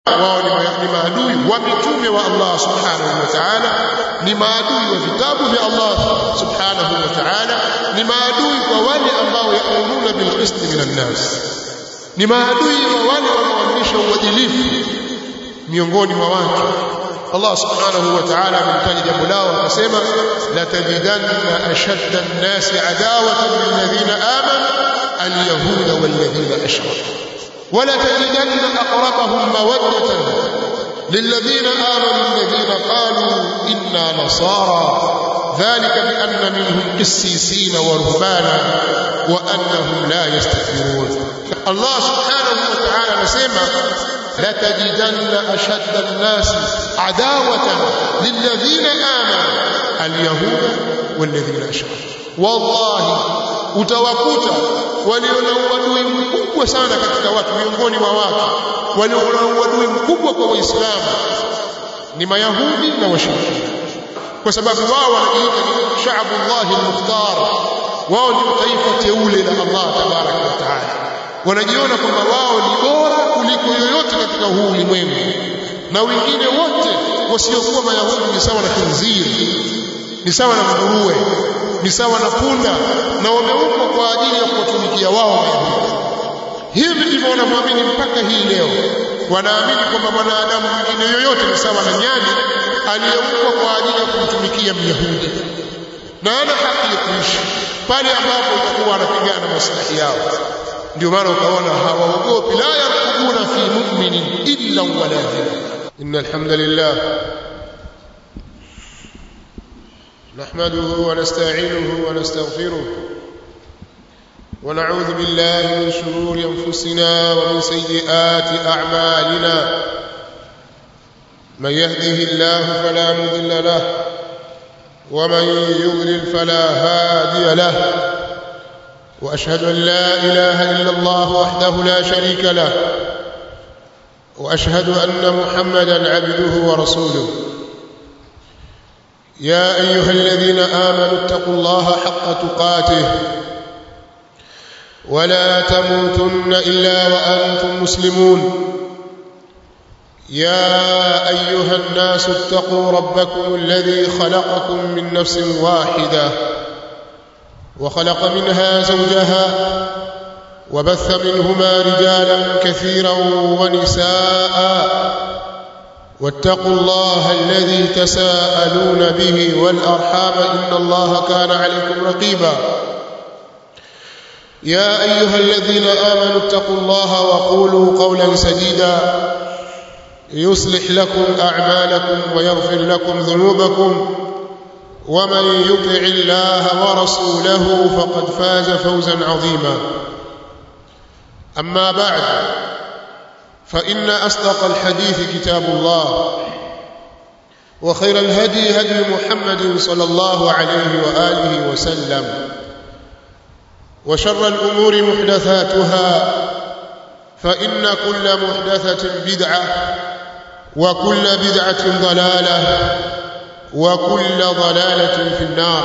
wao ni maadui wa mitume wa Allah subhanahu wa ta'ala ni maadui wa vitabu vya Allah subhanahu wa ta'ala ni maadui kwa wale ambao yaamuruna bil qist minan nas ni maadui wa wale wanaoamrisha uadilifu miongoni mwa watu Allah subhanahu wa ta'ala amemtaja jambo lao akasema la tajidanna ashadda an-nasi adawatan lilladhina amanu al-yahuda walladhina ashraku ولا تجدن أقربهم مودة للذين آمنوا الذين قالوا إنا نصارى ذلك بأن منهم قسيسين ورهبانا وأنهم لا يستكبرون الله سبحانه وتعالى نسمع لتجدن أشد الناس عداوة للذين آمنوا اليهود والذين أشركوا والله utawakuta walio na uadui mkubwa sana katika watu miongoni mwa watu walio na uadui mkubwa kwa waislamu ni mayahudi na washirikina kwa sababu wao wanajiita ni shaabullahi almukhtar wao ndio taifa teule la Allah tabaraka wa taala wanajiona kwamba wao ni bora kuliko yoyote katika huu ulimwengu na wengine wote wasiokuwa mayahudi ni sawa na khinziri ni sawa na nguruwe ni sawa na punda na wameumbwa kwa ajili ya kuwatumikia wao Wayahudi. Hivi ndivyo wanamwamini mpaka hii leo. Wanaamini kwamba mwanadamu mwingine yoyote ni sawa na nyani aliyeumbwa kwa ajili ya kumtumikia Myahudi, na ana haki ya kuishi pale ambapo itakuwa anapigana maslahi yao. Ndio maana ukaona hawaogopi, la yarkubuna fi mu'minin illa wala dhilla. Inna alhamdulillah نحمده ونستعينه ونستغفره ونعوذ بالله من شرور انفسنا ومن سيئات اعمالنا من يهده الله فلا مضل له ومن يضلل فلا هادي له واشهد ان لا اله الا الله وحده لا شريك له واشهد ان محمدا عبده ورسوله يا ايها الذين امنوا اتقوا الله حق تقاته ولا تموتن الا وانتم مسلمون يا ايها الناس اتقوا ربكم الذي خلقكم من نفس واحده وخلق منها زوجها وبث منهما رجالا كثيرا ونساء واتقوا الله الذي تساءلون به والارحام ان الله كان عليكم رقيبا يا ايها الذين امنوا اتقوا الله وقولوا قولا سديدا يصلح لكم اعمالكم ويغفر لكم ذنوبكم ومن يطع الله ورسوله فقد فاز فوزا عظيما اما بعد فإن أصدق الحديث كتاب الله وخير الهدي هدي محمد صلى الله عليه وآله وسلم وشر الأمور محدثاتها فإن كل محدثة بدعة وكل بدعة ضلالة وكل ضلالة في النار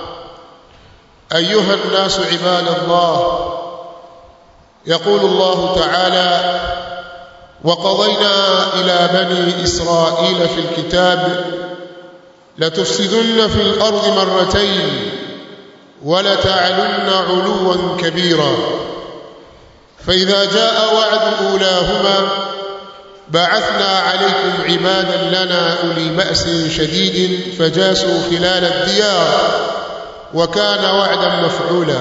أيها الناس عباد الله يقول الله تعالى وقضينا إلى بني إسرائيل في الكتاب لتفسدن في الأرض مرتين ولتعلن علوا كبيرا فإذا جاء وعد أولاهما بعثنا عليكم عبادا لنا أولي بأس شديد فجاسوا خلال الديار وكان وعدا مفعولا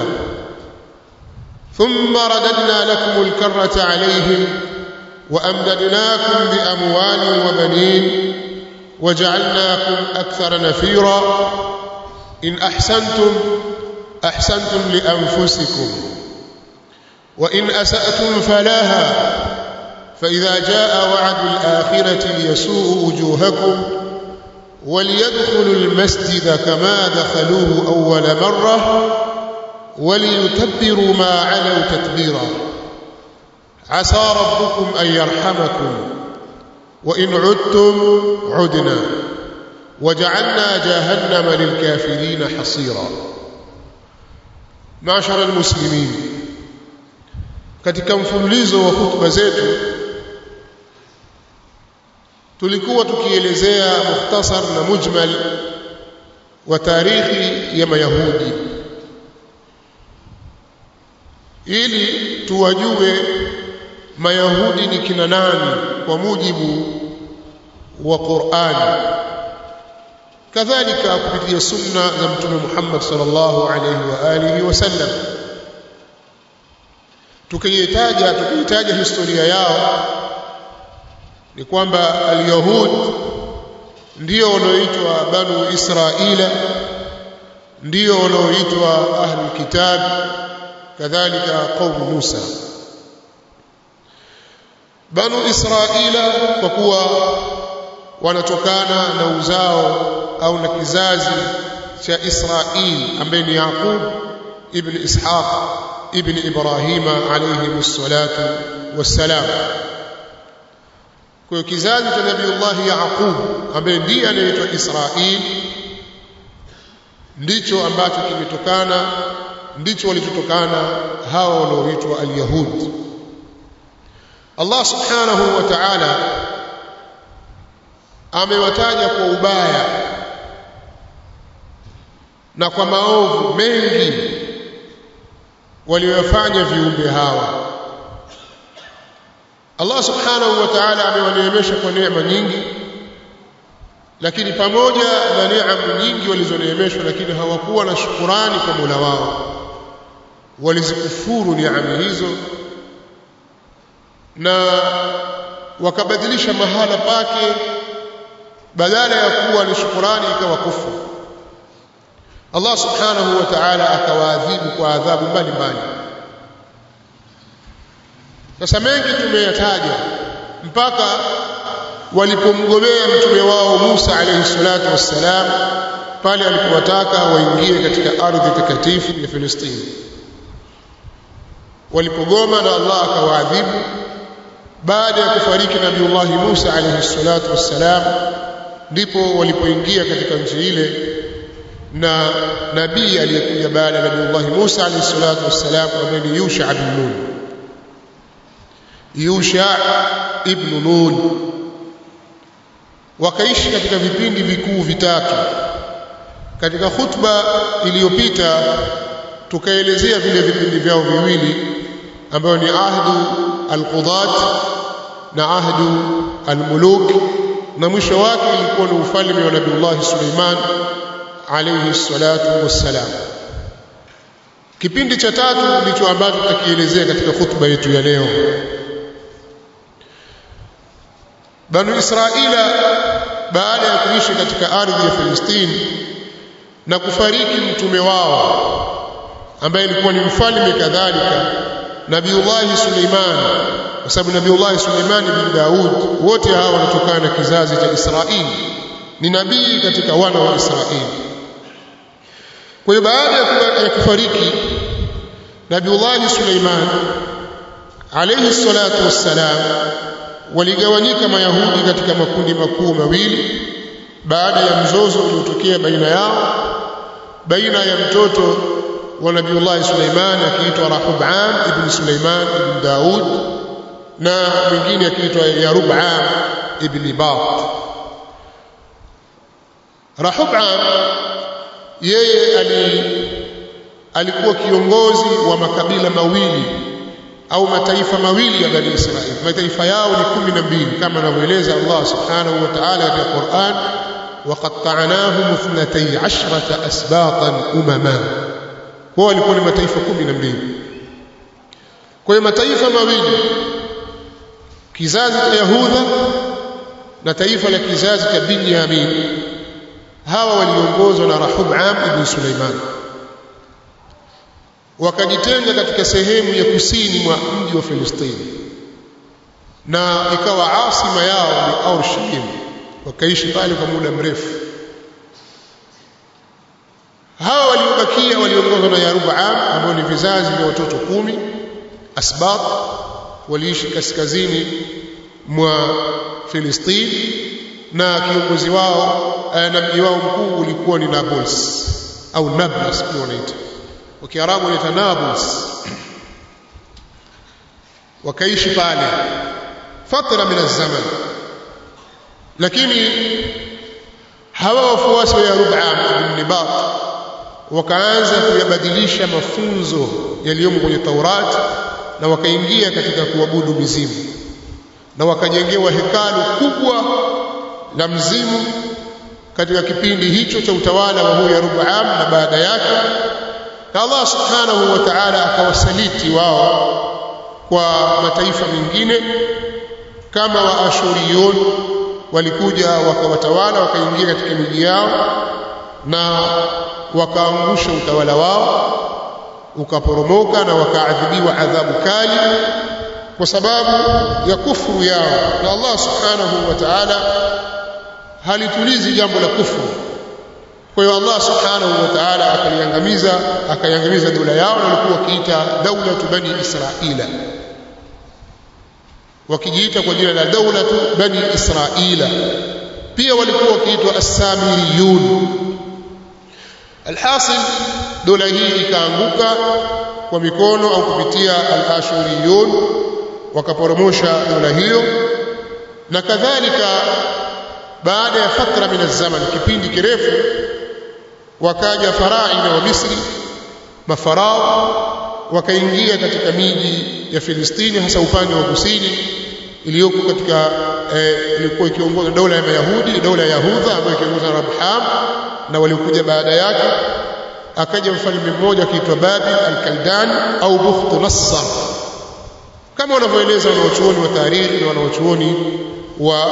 ثم رددنا لكم الكرة عليهم وأمددناكم بأموال وبنين وجعلناكم أكثر نفيرا إن أحسنتم أحسنتم لأنفسكم وإن أسأتم فلاها فإذا جاء وعد الآخرة ليسوء وجوهكم وليدخلوا المسجد كما دخلوه أول مرة وليتبروا ما علوا تتبيرا عسى ربكم أن يرحمكم وإن عدتم عدنا وجعلنا جهنم للكافرين حصيرا معشر المسلمين katika mfululizo wa hutuba zetu tulikuwa tukielezea mukhtasar na mujmal wa tarikhi ya mayahudi ili tuwajue mayahudi ni kina nani kwa mujibu wa Qur'ani kadhalika kupitia sunna za mtume Muhammad sallallahu alaihi wa alihi wasallam tukiitaja tukiitaja historia yao ni kwamba al-yahud ndio wanaoitwa banu israila ndio wanaoitwa ahlul kitab kadhalika qaum Musa banu israila kwa kuwa wanatokana na uzao au na kizazi cha Israil ambaye ni Yaqub ibn Ishaq ibn Ibrahima alayhi salatu wassalam kwa kizazi cha Nabiiullah Yaqub ambaye ndiye anaitwa Israil ndicho ambacho kimetokana ndicho walichotokana hawa wanaoitwa al-Yahud Allah subhanahu wa ta'ala amewataja kwa ubaya na kwa maovu mengi waliyofanya viumbe hawa Allah subhanahu wa ta'ala amewaneemesha kwa neema nyingi lakini pamoja na neema nyingi walizoneemeshwa lakini hawakuwa na shukurani kwa Mola wao walizikufuru neema hizo na wakabadilisha mahala pake badala ya kuwa ni shukurani ikawa kufuru Allah subhanahu wa ta'ala akawaadhibu kwa adhabu mbalimbali sasa mengi tumeyataja mpaka walipomgomea mtume wao Musa alayhi salatu wassalam pale alipowataka waingie katika ardhi takatifu ya Filistini walipogoma na Allah akawaadhibu baada ya kufariki Nabiullah Musa alayhi salatu wassalam ndipo walipoingia katika nchi ile na nabii aliyekuja baada ya Nabiullah Musa alayhi salatu wassalam ambaye ni Yusha ibn Nun Yusha ibn Nun wakaishi katika vipindi vikuu vitatu katika khutba iliyopita tukaelezea vile vipindi vyao viwili ambayo ni ahdu alqudat na ahdu almuluk na mwisho wake ilikuwa ni ufalme wa Nabiullah Suleiman alayhi salatu wassalam kipindi cha tatu ndicho ambacho tutakielezea katika khutba yetu ya leo Banu Israila baada ya kuishi katika ardhi ya Filistini na kufariki mtume wao ambaye alikuwa ni mfalme kadhalika Nabiullah Suleiman kwa sababu Nabiullah Suleiman bin Daud wote hawa wanatokana na kizazi cha Israeli ni nabii katika wana wa Israeli kwa hiyo baada ya kufariki Nabiullah Suleiman alayhi salatu wassalam waligawanyika mayahudi katika makundi makuu mawili baada ya mzozo uliotokea baina yao baina ya mtoto wa Nabiullah Suleiman akiitwa Rahubam ibn Suleiman ibn Daud na mwingine akiitwa Yarubam ibn Bat Rahubam yeye ali alikuwa kiongozi wa makabila mawili au mataifa mawili ya Bani Israili mataifa yao ni kumi na mbili kama anavyoeleza Allah subhanahu wa ta'ala katika Qur'an وقطعناهم اثنتي عشرة أسباطا أمما kwa walikuwa ni mataifa kumi na mbili kwa hiyo mataifa mawili kizazi cha Yahuda na taifa la kizazi cha Binyamin hawa waliongozwa na Rahubam ibn Suleiman wakajitenga katika sehemu ya kusini mwa mji wa Filistini na ikawa asima yao ni Aurshilim wakaishi pale kwa muda mrefu hawa waliobakia waliongozwa na Yarubam ambao ni vizazi vya watoto kumi asbat waliishi kaskazini mwa Filistini na kiongozi wao na mji wao mkuu ulikuwa ni Nablus au Nablus pia wanaita kwa Kiarabu wanaita Nablus wakaishi pale fatra min zaman lakini hawa wafuasi wa Yarub'am ibn Nibat wakaanza kuyabadilisha mafunzo yaliyomo kwenye Taurati na wakaingia katika kuabudu mizimu na wakajengewa hekalu kubwa la mzimu katika kipindi hicho cha utawala wa huyo Yarub'am na baada yake na Allah subhanahu wa ta'ala akawasaliti wao kwa mataifa mengine kama wa Ashuriyun walikuja wakawatawala wakaingia katika miji yao na wakaangusha utawala wao ukaporomoka na wakaadhibiwa adhabu kali kwa sababu ya kufuru yao na Allah subhanahu wa ta'ala halitulizi jambo la kufuru kwa hiyo Allah subhanahu wa ta'ala akaliangamiza akaiangamiza dola yao na walikuwa wakiita daulatu bani israila wakijiita kwa jina la daulatu bani israila pia walikuwa wakiitwa as-samiriyun alhasil dola hii ikaanguka kwa mikono au kupitia al-ashuriyun wakaporomosha dola hiyo na kadhalika baada ya fatra min zaman kipindi kirefu wakaja faraina wa Misri mafarao wakaingia katika miji ya Filistini hasa upande wa kusini iliyoko katika ilikuwa eh, ikiongozwa dola ya Mayahudi dola ya Yahudha ambayo ikiongozwa na Rabham na waliokuja baada yake akaja mfalme mmoja akiitwa Babil al-Kaldan au Bukhtu Nassar kama wanavyoeleza wanaochuoni wa tarikhi na wanaochuoni wa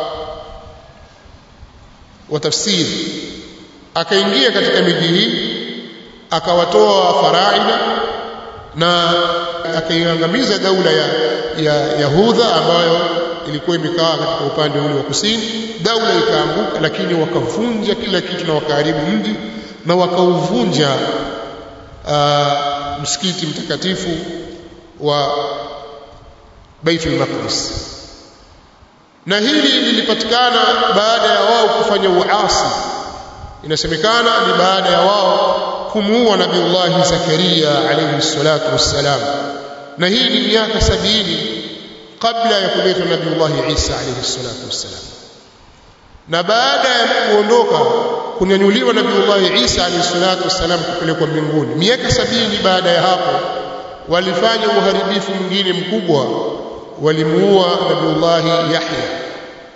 wa tafsiri akaingia katika miji hii akawatoa faraina na akaiangamiza daula ya, ya Yahudha ambayo ilikuwa imekaa katika upande ule wa kusini daula ikaanguka lakini wakavunja kila kitu na wakaharibu mji na wakauvunja uh, msikiti mtakatifu wa Baitul Maqdis na hili lilipatikana baada ya wao kufanya uasi inasemekana ni baada ya wao kumuua nabiullahi Zakaria alayhi salatu wassalam na hii ni miaka sabini kabla ya kuletwa nabiullahi Isa alayhi salatu wassalam na baada ya kuondoka kunyanyuliwa nabiullahi Isa alayhi salatu wassalam kupelekwa mbinguni miaka sabini baada ya hapo walifanya uharibifu mwingine mkubwa walimuua nabiullahi Yahya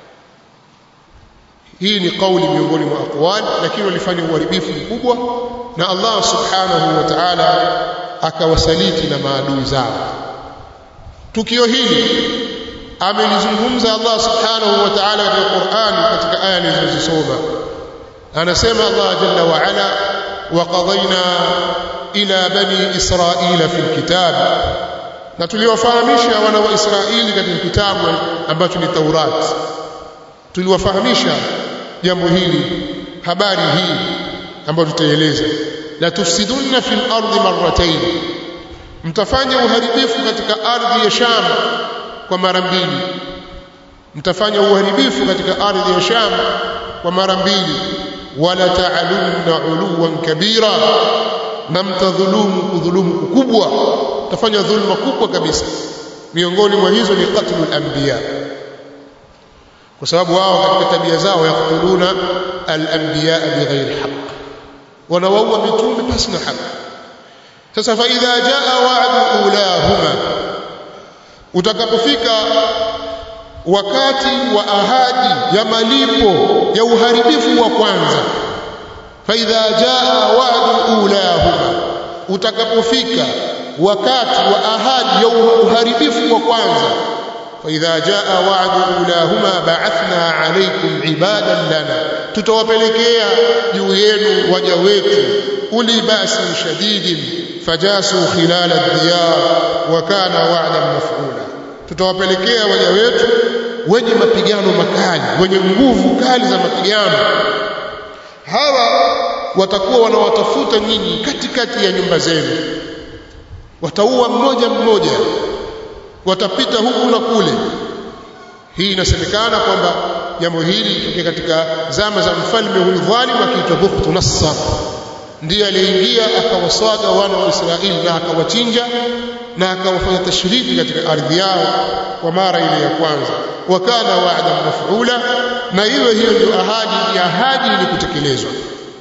hii ni kauli miongoni mwa aqwali lakini walifanya uharibifu mkubwa na Allah subhanahu wa ta'ala akawasaliti na maadui zao tukio hili amelizungumza Allah subhanahu wa ta'ala katika Qur'an katika aya nilizozisoma anasema Allah jalla wa ala wa qadayna ila bani israila fil kitab na tuliwafahamisha wana wa Israeli katika kitabu ambacho ni Taurat tuliwafahamisha jambo hili habari hii ambayo tutaeleza la tufsidunna fil ardi marratayn mtafanya uharibifu katika ardhi ya Sham kwa mara mbili mtafanya uharibifu katika ardhi ya Sham kwa mara mbili wala ta'alunna uluwan kabira na mtadhulumu kudhulumu kubwa mtafanya dhulma kubwa kabisa miongoni mwa hizo ni qatlul anbiya kwa sababu wao katika tabia zao yaktuluna al-anbiya bighairi haqq wanawaua mitume pasi na haki sasa fa idha jaa wa'du ulahuma utakapofika wakati wa ahadi ya malipo ya uharibifu wa kwanza fa idha jaa wa'du ulahuma utakapofika wakati wa ahadi ya uharibifu wa kwanza فإذا جاء وعد أولاهما بعثنا عليكم عبادا لنا tutawapelekea juu yenu waja wetu uli basi shadidin fajasu khilal ad-diyar wa kana wa'dan maf'ula tutawapelekea waja wetu wenye mapigano makali wenye nguvu kali za mapigano hawa watakuwa wanawatafuta nyinyi katikati ya nyumba zenu wataua mmoja mmoja watapita huku na kule hii inasemekana kwamba jambo hili litokea katika zama za mfalme huyu dhalimu akiitwa Bukhtu Nassar ndiye aliyeingia akawaswaga wana wa Israeli na akawachinja na akawafanya tashriki katika ardhi yao kwa mara ile ya kwanza wakana wa'dan maf'ula na iwe hiyo ndio ahadi ni ahadi ni kutekelezwa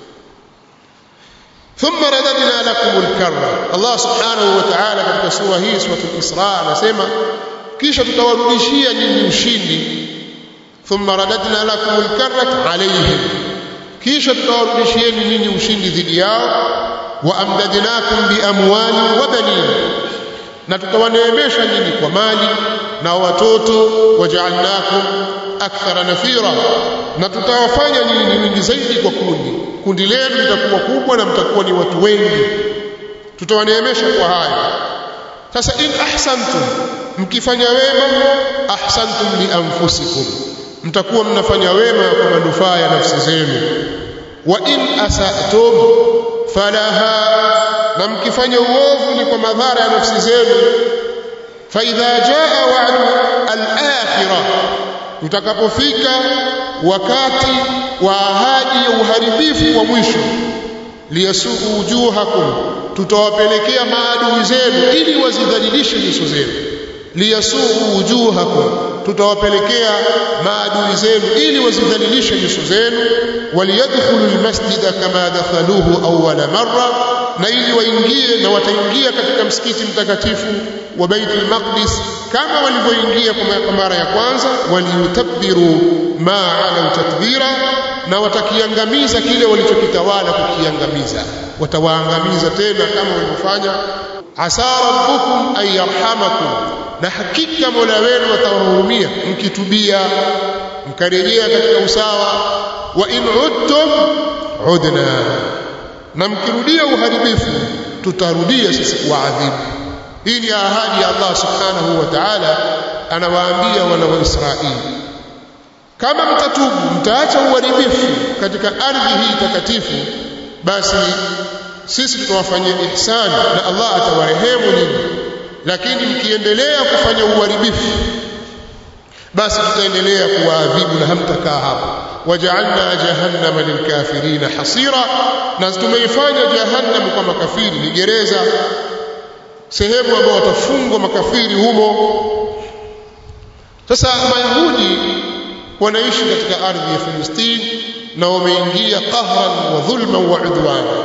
ثم رددنا لكم الكرة الله سبحانه وتعالى katika sura hii sura al-Isra anasema kisha tutawarudishia nyinyi ushindi thumma radadna lakum al-karrata alayhim kisha tutawarudishieni nyinyi ushindi dhidi yao wa amdadnakum bi amwali wa banin na tutawaneemesha nyinyi kwa mali na watoto waja'alnakum akthara nafira na tutawafanya nyinyi ni wingi zaidi kwa kundi kundi lenu litakuwa kubwa na mtakuwa ni watu wengi tutawaneemesha kwa haya sasa in ahsantum mkifanya wema ahsantum li anfusikum mtakuwa mnafanya wema kwa manufaa ya nafsi zenu wa in asatum falaha na mkifanya uovu ni kwa madhara ya nafsi zenu fa idha jaa wa'du al-akhirah utakapofika wakati wa ahadi ya uharibifu wa mwisho liyasuu wujuhakum tutawapelekea maadui zenu ili wazidhalilishe nyuso zenu liyasuu wujuhakum tutawapelekea maadui zenu ili wazidhalilishe nyuso zenu waliyadkhulu almasjida kama dakhaluhu awwala marra na ili waingie na wataingia katika msikiti mtakatifu wa Baitul Maqdis kama walivyoingia kwa mara ya kwanza waliyutabbiru ma ala tatbira na watakiangamiza kile walichokitawala kukiangamiza watawaangamiza tena kama walivyofanya asa rabbukum ay yarhamakum na hakika Mola wenu atawahurumia mkitubia mkarejea katika usawa wa in udtum udna na mkirudia uharibifu tutarudia sisi kuadhibu hii ni ahadi ya Allah subhanahu wa ta'ala anawaambia wana wa Israeli kama mtatubu mtaacha uharibifu katika ardhi hii takatifu basi sisi tutawafanyia ihsani na Allah atawarehemu nyinyi lakini mkiendelea kufanya uharibifu basi tutaendelea kuwaadhibu na hamtakaa hapo waja'alna jahannama lilkafirina hasira na tumeifanya jahannam kwa makafiri ni gereza sehemu ambayo watafungwa makafiri humo sasa mayahudi wanaishi katika ardhi ya Filistini na wameingia qahran wa dhulman wa udwana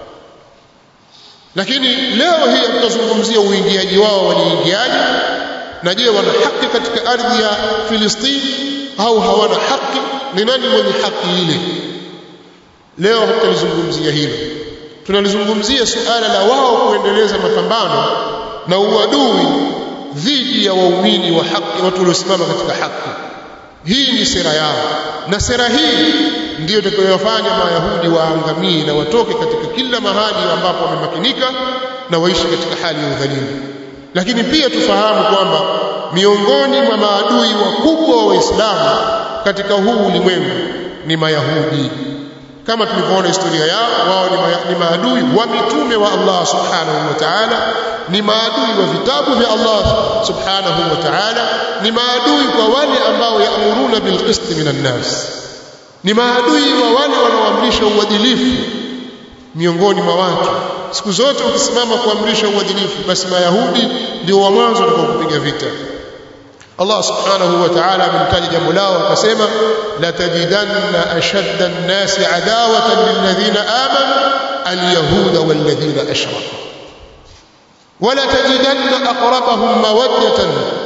lakini leo hii tutazungumzia uingiaji wao waliingiaje na je wana haki katika ardhi ya Filistini au hawana haki ni nani mwenye haki ile leo hatutalizungumzia hilo tunalizungumzia suala la wao kuendeleza mapambano na uadui dhidi ya waumini wa haki watu waliosimama katika haki hii ni sera yao na sera hii ndiyo itakayowafanya mayahudi waangamie na watoke katika kila mahali ambapo wamemakinika na waishi katika hali ya udhalimu lakini pia tufahamu kwamba miongoni mwa maadui wakubwa wa waislamu katika huu ulimwengu ni mayahudi kama tulivyoona historia yao wao ni, ma, ni maadui wa mitume wa Allah subhanahu wa ta'ala ni maadui wa vitabu vya Allah subhanahu wa ta'ala ni maadui kwa wale ambao yaamuruna bilqist minan nas ni maadui wa wale wanaoamrisha uadilifu miongoni mwa watu siku zote ukisimama kuamrisha uadilifu basi mayahudi ndio wa mwanzo kupiga vita Allah subhanahu wa ta'ala amemtaja jambo lao akasema la tajidanna ashadda an-nasi adawatan lilladhina amanu al-yahuda walladhina ashraku ولا تجدن أقربهم مودة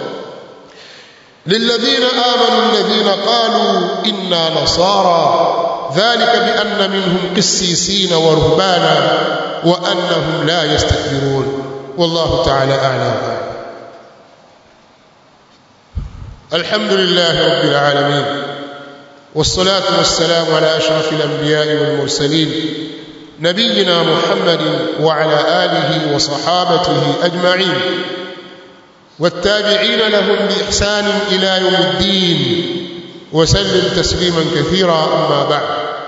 للذين آمنوا الذين قالوا إنا نصارى ذلك بأن منهم قسيسين ورهبانا وأنهم لا يستكبرون والله تعالى أعلم الحمد لله رب العالمين والصلاة والسلام على أشرف الأنبياء والمرسلين نبينا محمد وعلى آله وصحابته أجمعين والتابعين لهم بإحسان إلى يوم الدين وسلم تسليما كثيرا أما بعد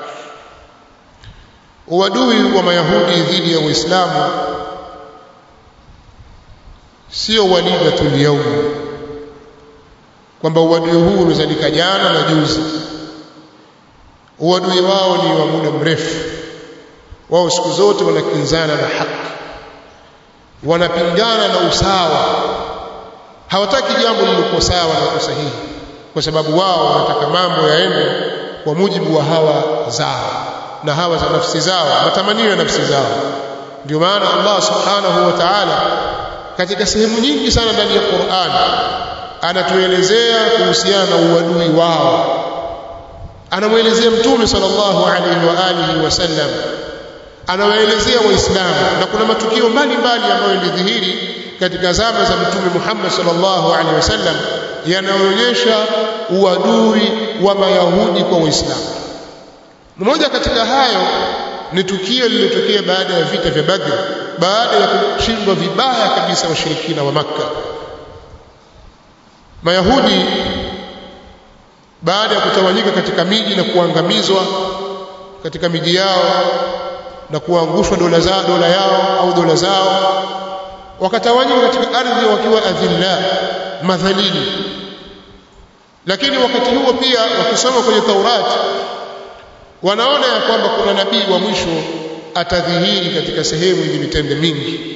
uadui wa mayahudi dhidi ya uislamu sio walidatul yaum kwamba uadui huu umezalika jana na juzi uadui wao ni wa muda mrefu wao siku zote wanakinzana na haki wanapingana na usawa hawataki jambo lililokuwa sawa na sahihi kwa sababu wao wanataka mambo yaende kwa mujibu wa hawa zao na hawa za nafsi zao matamanio ya nafsi zao ndio maana Allah subhanahu wa ta'ala katika sehemu nyingi sana ndani ya Qur'an anatuelezea kuhusiana na uadui wao anamwelezea mtume sallallahu alaihi wa alihi wasallam anawaelezea waislamu na kuna matukio mbalimbali ambayo yalidhihiri katika zama za mtume Muhammad sallallahu alaihi wasallam yanaonyesha uadui wa mayahudi kwa waislamu mmoja katika hayo ni tukio lililotokea baada ya vita vya Badr baada ya kushindwa vibaya kabisa washirikina wa Makka Mayahudi baada ya kutawanyika katika miji na kuangamizwa katika miji yao na kuangushwa dola zao dola yao au dola zao wakatawanyika katika ardhi wakiwa adhilla madhalili lakini wakati huo pia wakisoma kwenye Taurati wanaona ya kwamba kuna nabii wa mwisho atadhihiri katika sehemu yenye mitende mingi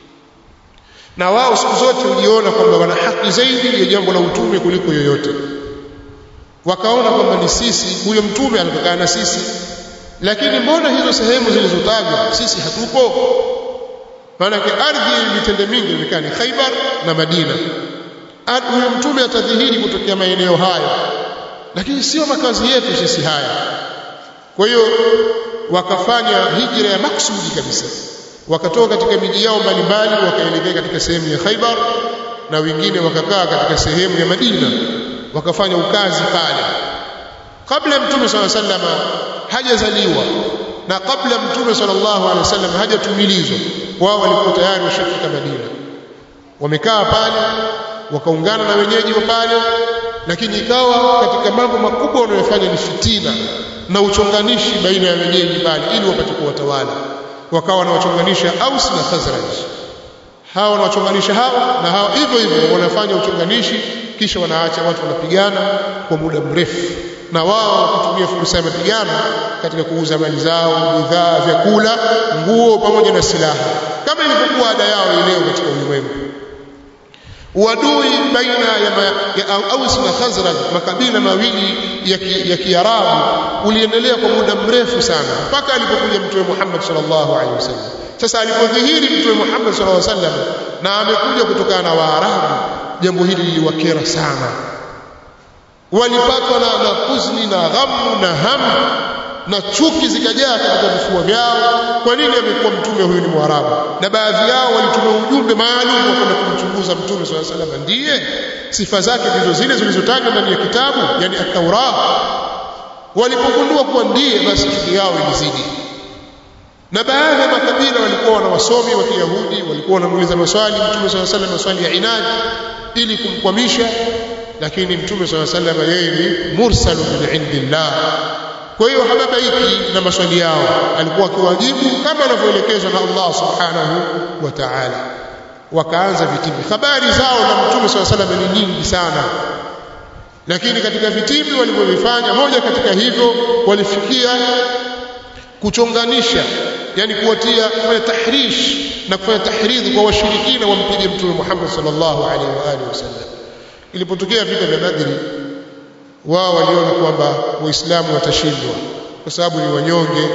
na wao siku zote hujiona kwamba wana haki zaidi ya jambo la utume kuliko yoyote wakaona kwamba ni sisi huyo mtume anatokana na sisi lakini mbona hizo sehemu zilizotajwa sisi hatupo maana ardhi yenye mitende mingi inaonekana ni Khaibar na Madina huyo mtume atadhihiri kutokea maeneo hayo lakini sio makazi yetu sisi haya kwa hiyo wakafanya hijra ya maksudi kabisa wakatoka katika miji yao mbalimbali wakaelekea katika sehemu ya Khaibar na wengine wakakaa katika sehemu ya Madina wakafanya ukazi pale kabla mtume swalla sallama hajazaliwa na kabla mtume sallallahu alaihi wasallam hajatumilizwa wao walikuwa tayari washafika Madina wamekaa pale wakaungana na wenyeji wa pale lakini ikawa katika mambo makubwa wanayofanya ni fitina na uchonganishi baina ya wenyeji pale ili wapate kuwatawala wakawa wanawachonganisha Aus na Khazraj hawa wanawachonganisha hawa na hawa hivyo hivyo wanafanya uchonganishi kisha wanaacha watu wanapigana kwa muda mrefu na wao wakitumia fursa ya mapigano katika kuuza mali zao bidhaa vyakula nguo pamoja na silaha kama ilivyokuwa ada yao leo katika ulimwengu uadui baina ya, ma, ya Aus na Khazraj makabila mawili ya, ki, ya Kiarabu uliendelea kwa muda mrefu sana mpaka alipokuja Mtume Muhammad sallallahu alaihi wasallam sasa alipodhihiri Mtume Muhammad sallallahu alaihi wasallam na amekuja kutokana na Waarabu jambo hili liliwakera sana walipatwa na, na huzuni na ghamu na hamu na chuki zikajaa katika vifua vyao kwa nini amekuwa mtume huyu ni mwarabu na baadhi yao walituma ujumbe maalum wa kwenda kumchunguza mtume swalla salam ndiye sifa zake ndizo zile zilizotajwa ndani ya kitabu yani at-Taurat walipogundua kuwa ndiye basi chuki yao ilizidi na baadhi ya makabila walikuwa na wasomi wa Kiyahudi walikuwa wanamuuliza maswali mtume swalla salam maswali ya inadi ili kumkwamisha lakini mtume swalla salam yeye ni mursalu min indillah kwa hiyo hababaiki na maswali yao alikuwa akiwajibu kama anavyoelekezwa na Allah subhanahu wa ta'ala wakaanza vitimbi habari zao na mtume swalla salam ni nyingi sana lakini katika vitimbi walivyovifanya moja katika hivyo walifikia kuchonganisha yani kuwatia kufanya tahrish na kufanya tahridhi kwa washirikina wampige mtume Muhammad sallallahu alaihi wa alihi wasallam ilipotokea vita vya Badri wao waliona kwamba waislamu watashindwa kwa sababu ni wanyonge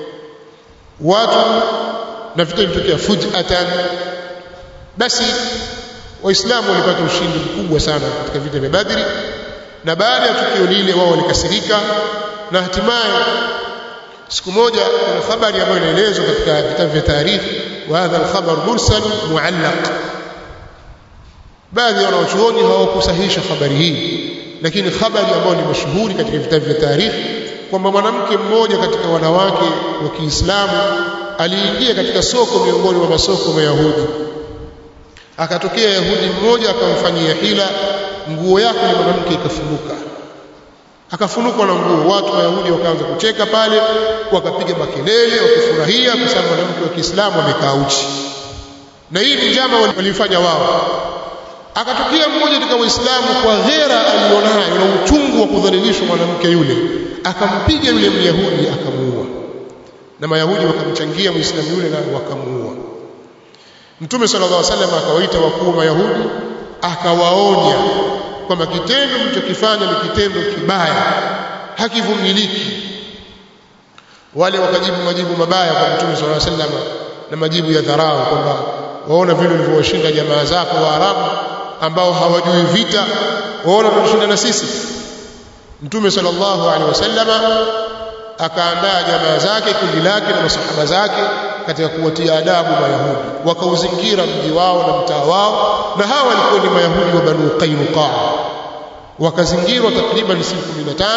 watu na vita vilitokea fujatan basi waislamu walipata ushindi mkubwa sana katika vita vya Badri na baada ya tukio lile wao walikasirika na hatimaye siku moja kuna habari ambayo inaelezwa katika vitabu vya taarikhi wa hadha al-khabar mursal muallaq baadhi ya wanachuoni hawakusahihisha habari hii lakini habari ambayo ni mashuhuri katika vitabu vya taarikhi kwamba mwanamke mmoja katika wanawake wa Kiislamu aliingia katika soko miongoni mwa masoko ya Yahudi akatokea Yahudi mmoja akamfanyia hila nguo yake ni mwanamke ikafunuka akafunukwa na nguo watu wa Yahudi wakaanza kucheka pale wakapiga makelele wakifurahia kwa sababu mwanamke wa Kiislamu amekaa uchi na hii ni njama walifanya wao akatokea mmoja katika waislamu kwa ghera alionayo na uchungu wa kudhalilishwa mwanamke yule akampiga yule myahudi akamuua na mayahudi wakamchangia muislamu yule na wakamuua mtume sallallahu alaihi wasallam akawaita wakuu wa mayahudi akawaonya kwamba kitendo mlichokifanya ni kitendo kibaya hakivumiliki wale wakajibu majibu mabaya kwa mtume sallallahu alaihi wasallam na majibu ya dharau kwamba waona vile ulivyowashinda jamaa zako wa Arabu ambao hawajui vita waona tutashinda na sisi mtume sallallahu alaihi wasallam akaandaa jamaa zake kundi lake na masahaba zake katika kuwatia adabu mayahudi wakauzingira mji wao na mtaa wao na hawa walikuwa ni mayahudi wa banu qainuqa wakazingirwa takriban siku 15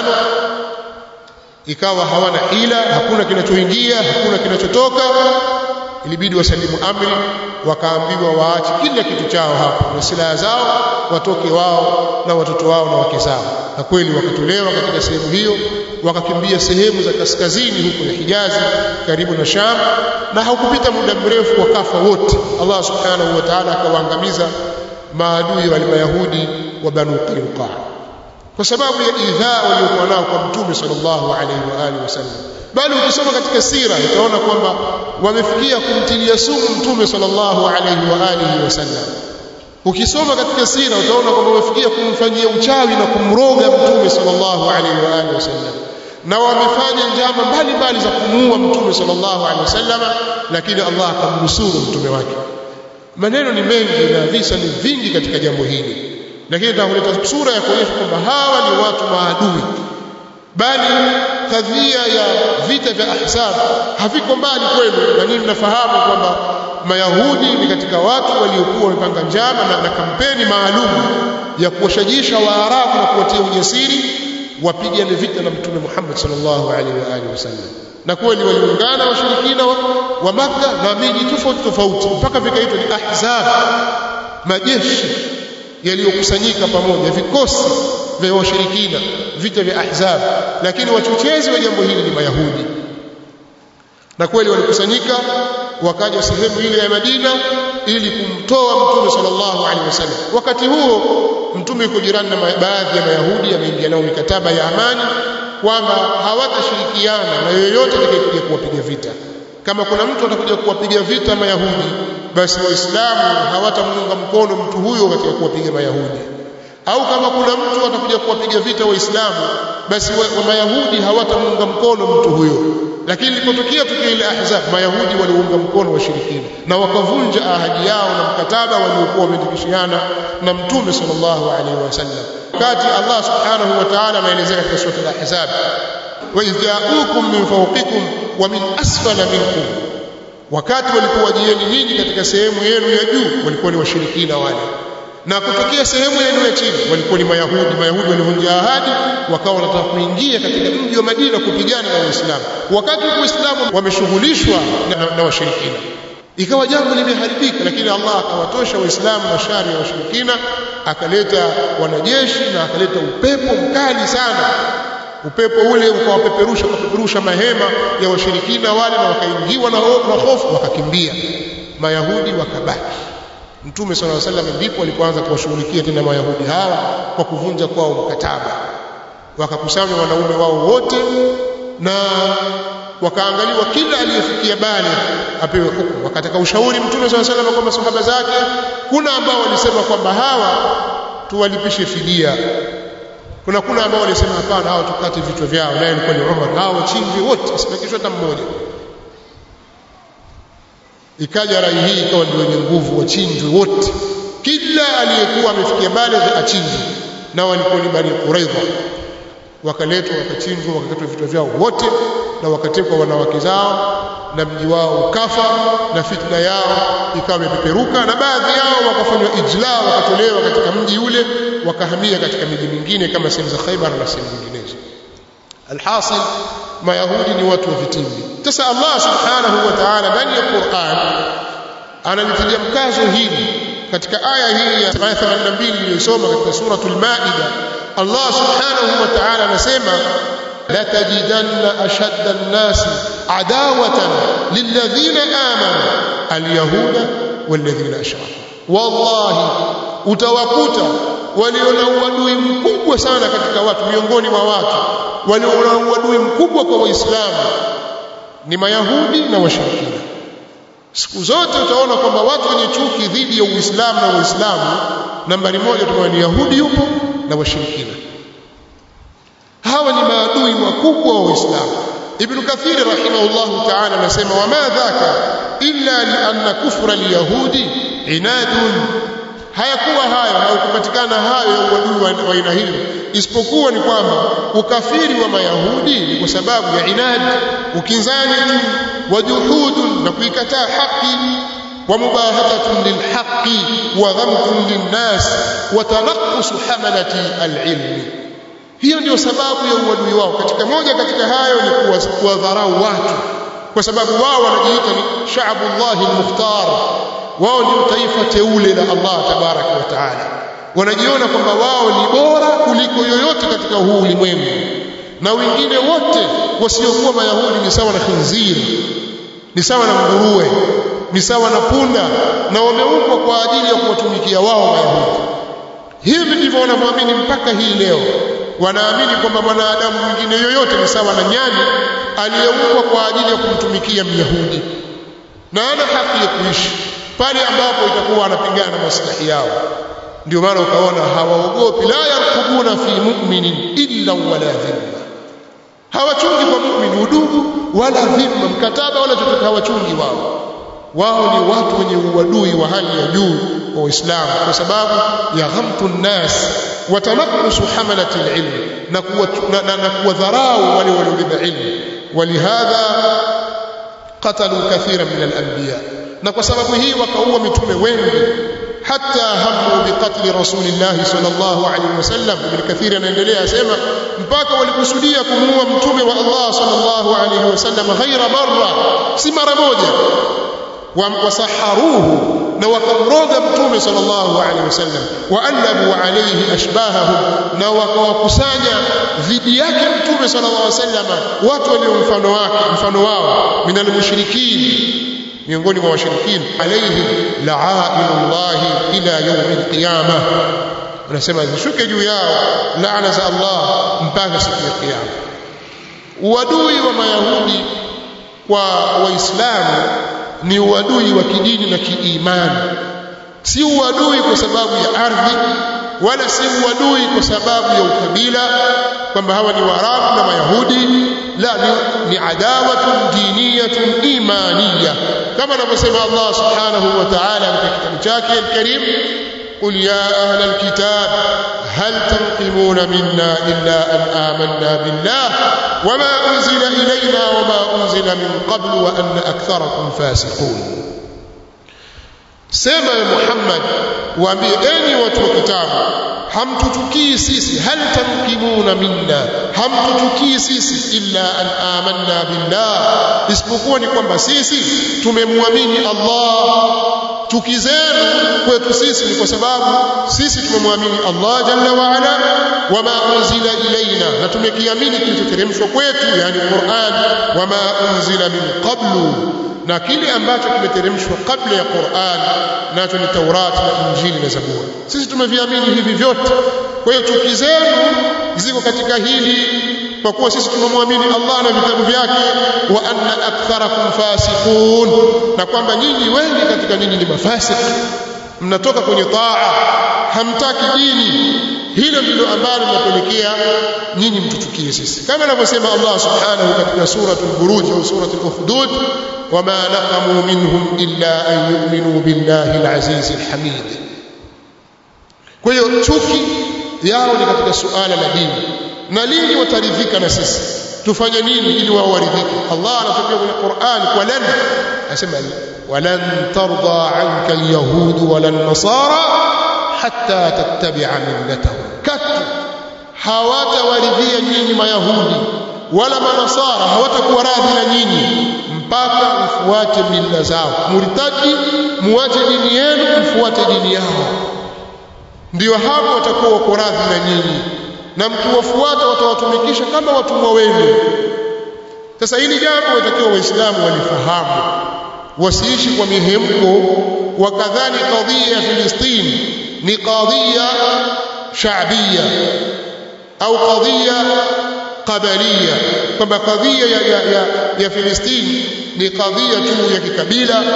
ikawa hawana hila hakuna kinachoingia hakuna kinachotoka ilibidi wasalimu amri wakaambiwa waache kila kitu chao hapo na silaha zao watoke wao na watoto wao na wake zao na kweli wakatolewa katika sehemu hiyo wakakimbia sehemu za kaskazini huko ya Hijazi karibu na Sham na haukupita muda mrefu wakafa wote Allah subhanahu wa ta'ala akawaangamiza maadui wale mayahudi wa Banu Qainuqa kwa sababu ya idhaa waliokuwa nao kwa mtume sallallahu alaihi wa alihi wasallam bali ukisoma katika sira utaona kwamba wamefikia kumtilia sumu mtume sallallahu alaihi wa alihi wasallam ukisoma katika sira utaona kwamba wamefikia kumfanyia uchawi na kumroga mtume sallallahu alaihi wa alihi wasallam na wamefanya njama mbalimbali za kumuua mtume sallallahu alaihi wasallam lakini Allah akamnusuru mtume wake maneno ni mengi na visa ni vingi katika jambo hili lakini nitakuleta sura ya kuonyesha kwamba hawa ni watu maadui bali kadhia ya vita vya ahzab haviko mbali kwenu na nyinyi mnafahamu kwamba mayahudi ni katika watu waliokuwa wamepanga njama na, na kampeni maalum ya kuwashajisha waarabu na kuwatia ujasiri wapigane vita na mtume Muhammad sallallahu alaihi wa alihi wasallam na kweli waliungana washirikina wa, wa Makka na miji tofauti tofauti mpaka vikaitwa ni ahzab majeshi yaliyokusanyika pamoja vikosi vya washirikina vita vya ahzab lakini wachochezi wa jambo hili ni mayahudi na kweli walikusanyika wakaja sehemu ile ya Madina ili kumtoa mtume sallallahu alaihi wasallam wakati huo mtume yuko jirani na baadhi ya mayahudi ameingia nao mikataba ya amani kwamba hawatashirikiana na yoyote atakayekuja kuwapiga vita kama kuna mtu atakuja kuwapiga vita mayahudi basi waislamu hawatamuunga mkono mtu huyo katika kuwapiga mayahudi au kama kuna mtu atakuja kuwapiga vita waislamu basi wa, wa mayahudi hawatamuunga mkono mtu huyo lakini ilipotokea tukio ile ahzab mayahudi waliunga mkono washirikina na wakavunja ahadi yao na mkataba waliokuwa wamedikishiana na mtume sallallahu alaihi wasallam wakati Allah subhanahu wa ta'ala anaelezea katika sura al-ahzab wa idh ja'ukum min fawqikum wa min asfala minkum wakati walipowajieni nyinyi katika sehemu yenu ya juu walikuwa ni washirikina wale na kutokea sehemu yenu ya chini walikuwa ni mayahudi mayahudi walivunja ahadi wakawa wanataka kuingia katika mji wa Madina kupigana na Waislamu wakati Waislamu wameshughulishwa na, na, na washirikina ikawa jambo limeharibika lakini Allah akawatosha waislamu na shari ya washirikina akaleta wanajeshi na akaleta upepo mkali sana upepo ule ukawapeperusha ukapeperusha mahema ya washirikina wale na wakaingiwa na hofu wakakimbia mayahudi wakabaki mtume sallallahu alaihi wasallam ndipo alipoanza kuwashughulikia tena mayahudi hawa kwa kuvunja kwao mkataba wakakusanya wanaume wao wote na wakaangaliwa kila aliyefikia bale apewe hukumu wakataka ushauri mtume sallallahu alaihi wasallam kwa masahaba zake kuna ambao walisema kwamba hawa tuwalipishe fidia kuna kuna ambao walisema hapana hawa tukate vichwa vyao naye alikuwa ni Umar hawa wachinjwe wote asibakishwe hata mmoja ikaja rai hii ikawa ndio yenye nguvu wachinjwe wote kila aliyekuwa amefikia baligh achinjwe nao walikuwa ni bani Quraidha wakaletwa wakachinjwa wakakatwa vichwa vyao wote na wakatekwa wanawake zao na mji wao ukafa na fitna yao ikawa imepeperuka na baadhi yao wakafanywa ijla wakatolewa katika mji ule wakahamia katika miji mingine kama sehemu za Khaibar na sehemu nyinginezo alhasil mayahudi ni watu wa vitimbi sasa Allah subhanahu wa ta'ala ndani ya Qur'an analitilia mkazo hili katika aya hii ya 82 iliyosoma katika suratul Maida Allah subhanahu wa ta'ala anasema la tajidanna ashadda an-nas adawatan lilladhina amanu al-yahuda walladhina ashraku wallahi utawakuta waliona uadui mkubwa sana katika watu miongoni mwa watu waliona uadui mkubwa kwa waislamu ni mayahudi na washirikina siku zote utaona kwamba watu wenye chuki dhidi ya uislamu na waislamu nambari moja tunaona ni yahudi yupo na washirikina hawa ni maadui wakubwa wa Uislamu Ibn Kathir rahimahullah ta'ala anasema wama dhaka illa lianna kufra alyahudi inadun hayakuwa hayo hayakupatikana hayo ya uadui wa aina hiyo isipokuwa ni kwamba ukafiri wa mayahudi ni kwa sababu ya inadi ukinzani tu wa juhudun na kuikataa haki wa mubahatatun lilhaqi wa dhamtun linnas wa tanaqqus hamalati alilmi hiyo ndio sababu ya uadui wao katika moja katika hayo ni kuwadharau watu kwa sababu wao wanajiita ni sha'bullahi almukhtar wao ndio taifa teule la Allah tabaraka wa taala wanajiona kwamba wao ni bora kuliko yoyote katika huu ulimwengu na wengine wote wasiokuwa mayahudi ni sawa na khinziri ni sawa na nguruwe ni sawa na punda na wameumbwa kwa ajili ya kuwatumikia wao mayahudi hivi ndivyo wanavyoamini mpaka hii leo wanaamini kwamba mwanadamu mwingine yoyote ni sawa na nyani aliyeumbwa kwa ajili ya kumtumikia myahudi na ana haki ya kuishi pale ambapo itakuwa anapingana na maslahi yao ndio maana ukaona hawaogopi la yarkubuna fi mu'minin illa wala dhimma hawachungi kwa mu'min udugu wala dhimma mkataba wala chochote hawachungi wao wao ni watu wenye uadui wa hali ya juu wa Uislamu kwa sababu ya ghamtu nnas wa tanaqqusu hamalati alilm na kuwa na, na kuwadharau wale waliobeba ilmu walihadha qatalu kathira min alanbiya na kwa sababu hii wakaua mitume wengi حتى هموا بقتل رسول الله صلى الله عليه وسلم ابن كثير anaendelea asema mpaka walikusudia kumuua mtume wa Allah sallallahu alayhi wasallam ghaira marra si mara moja wasaharuhu na wakamroga mtume sallallahu alayhi wasallam waalabu alayhi ashbahahum na wakawakusanya dhidi yake mtume sallallahu alayhi wasallam watu walio mfano wake mfano wao minal mushrikin miongoni mwa washirikina alaihim la'ainullah ila yawm alqiyama wanasema zishuke juu yao laana za Allah mpaka siku ya kiyama uadui wa mayahudi kwa waislamu ni uadui wa kidini na kiimani si uadui kwa sababu ya ardhi wala si uadui kwa sababu ya ukabila kwamba hawa ni waarabu na mayahudi la ni, ni adawatun diniyatun imaniya kama anavyosema Allah subhanahu wa ta'ala katika kitabu chake al-Karim قل يا أهل الكتاب هل تنقمون منا إلا أن آمنا بالله وما أنزل إلينا وما أنزل من قبل وأن أكثركم فاسقون sema ya Muhammad waambie enyi watu wa kitabu hamtutukii sisi hal tamkimuna minna hamtutukii sisi illa an amanna billah isipokuwa ni kwamba sisi tumemwamini Allah chuki zenu kwetu sisi ni kwa sababu sisi tumemwamini Allah jalla wa ala wama unzila ilaina na tumekiamini kilichoteremshwa kwetu yani Qur'an wama unzila min qablu na kile ambacho kimeteremshwa kabla ya Qur'an nacho ni Taurati na Injili na Zaburi sisi tumeviamini hivi vyote kwa hiyo chuki zenu ziko katika hili kwa kuwa sisi tumemwamini Allah na vitabu vyake wa anna aktharakum fasiqun na kwamba nyinyi wengi katika nyinyi ni mafasik mnatoka kwenye taa hamtaki dini hilo ndilo ambalo linapelekea nyinyi mtuchukie sisi kama anavyosema Allah subhanahu katika suratul buruj au suratul ukhdud wama naqamu minhum illa an yu'minu billahi al-aziz al-hamid kwa hiyo chuki yao ni katika suala la dini na lini wataridhika na sisi tufanye nini ili wao waridhike Allah anatuambia kwenye Qur'an kwa lan asema walan tarda anka alyahud wala nasara hatta tattabi'a millatahum katu hawatawaridhia nyinyi mayahudi wala manasara hawatakuwa radhi na nyinyi mpaka mfuate mila zao murtadi muache dini yenu mfuate dini yao ndio hapo watakuwa wako radhi na nyinyi na mkiwafuata watawatumikisha kama watumwa wenu sasa hili jambo watakiwa waislamu walifahamu wasiishi kwa mihemko wakadhani kadhia ya Filistini ni kadhia shaabia au kadhia qabalia kwamba kadhia ya, ya, ya, ya Filistini ni kadhia tu ya kikabila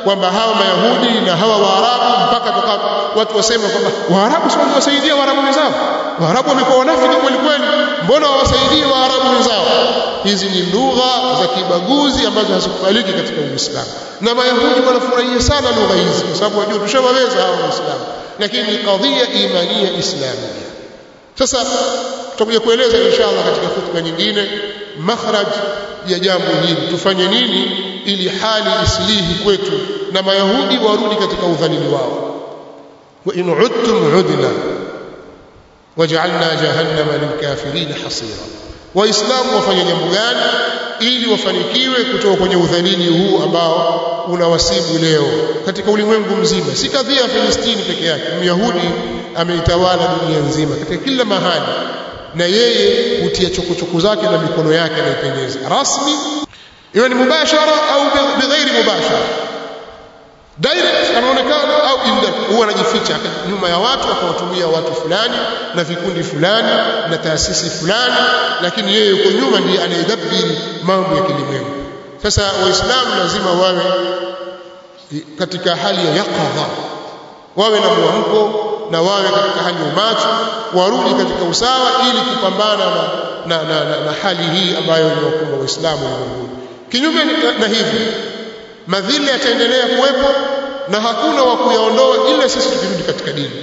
kwamba hawa mayahudi na hawa waarabu mpaka toka watu wasema kwamba waarabu si waliwasaidia waarabu wenzao waarabu wamekuwa wanafiki kweli kweli mbona wawasaidie waarabu wenzao hizi ni lugha za kibaguzi ambazo hazikubaliki katika uislamu na mayahudi wanafurahia sana lugha hizi kwa sababu wajua tushawaweza hawa waislamu lakini ni kadhia imania islamia sasa tutakuja kueleza inshallah katika hutuba nyingine makhraj ya jambo hili tufanye nini ili hali islihi kwetu na mayahudi warudi katika udhalili wao wa in udtum udna waj'alna jahannama lilkafirin hasira waislamu wafanye jambo gani ili wafanikiwe kutoka kwenye udhalili huu ambao unawasibu leo katika ulimwengu mzima si kadhia ya Filistini peke yake myahudi ameitawala dunia nzima katika kila mahali na yeye hutia chokochoko zake na mikono yake anaipendeza rasmi iwe ni mubashara au bighairi mubashara direct anaonekana au indirect huwa anajificha nyuma ya watu akawatumia watu fulani na vikundi fulani na taasisi fulani lakini yeye yuko nyuma ndiye anayedhabiri mambo ya kilimwengu sasa waislamu lazima wawe katika hali ya yaqadha wawe na mwamko na wawe katika hali ya umacho warudi katika usawa ili kupambana na, na, na, na, na hali hii ambayo inawakumba waislamu ulimwenguni kinyume na hivi madhila yataendelea kuwepo na hakuna wa kuyaondoa ila sisi tukirudi katika dini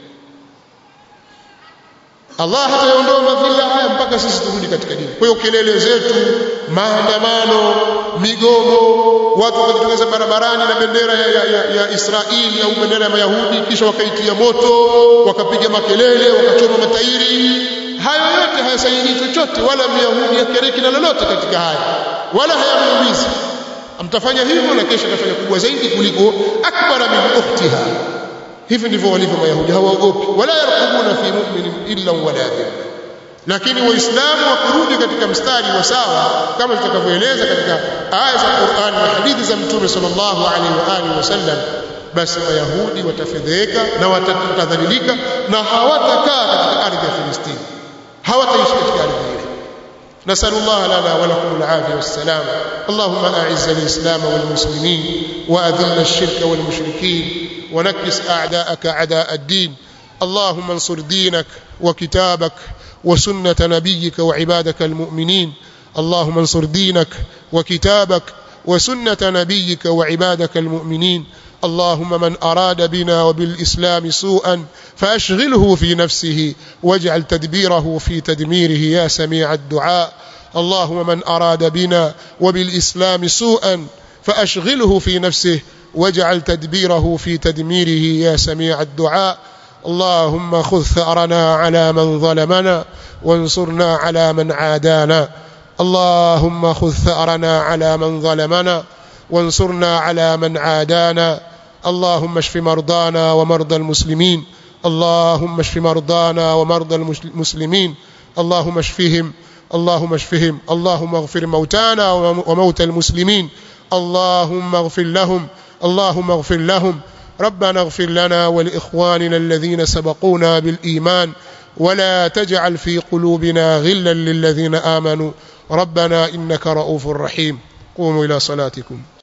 Allah hatayaondoa madhila haya mpaka sisi turudi katika dini. Kwa hiyo kelele zetu, maandamano, migomo, watu wakajitokeza barabarani na bendera ya, ya, ya, ya Israeli au bendera ya Mayahudi kisha wakaitia moto, wakapiga makelele, wakachoma matairi. Hayo yote hayasaidii chochote wala Myahudi hakereki na lolote katika haya. Wala hayamuumizi. Mtafanya hivyo na kesho atafanya kubwa zaidi kuliko akbara min ukhtiha hivi ndivyo walivyo mayahudi hawaogopi wala yarqubuna fi mu'minin illa wala dhimma lakini waislamu wakirudi katika mstari wa sawa kama tutakavyoeleza katika aya za Qur'an na hadithi za mtume sallallahu alaihi wa alihi wasallam basi mayahudi watafedheka na watadhalilika na hawatakaa katika ardhi ya Filistini hawataishi katika ardhi ile نسأل الله لنا ولكم العافية والسلام اللهم أعز الإسلام والمسلمين وأذل الشرك والمشركين ونكس أعداءك أعداء الدين اللهم انصر دينك وكتابك وسنة نبيك وعبادك المؤمنين اللهم انصر دينك وكتابك وسنة نبيك وعبادك المؤمنين اللهم من أراد بنا وبالإسلام سوءا فأشغله في نفسه واجعل تدبيره في تدميره يا سميع الدعاء اللهم من أراد بنا وبالإسلام سوءا فأشغله في نفسه واجعل تدبيره في تدميره يا سميع الدعاء اللهم خذ ثأرنا على من ظلمنا وانصرنا على من عادانا اللهم خذ ثأرنا على من ظلمنا وانصرنا على من عادانا اللهم اشف مرضانا ومرضى المسلمين اللهم اشف مرضانا ومرضى المسلمين اللهم اشفهم اللهم اشفهم اللهم اغفر موتانا وموتى المسلمين اللهم اغفر لهم اللهم اغفر لهم ربنا اغفر لنا ولإخواننا الذين سبقونا بالإيمان ولا تجعل في قلوبنا غلا للذين آمنوا ربنا إنك رؤوف رحيم قوموا إلى صلاتكم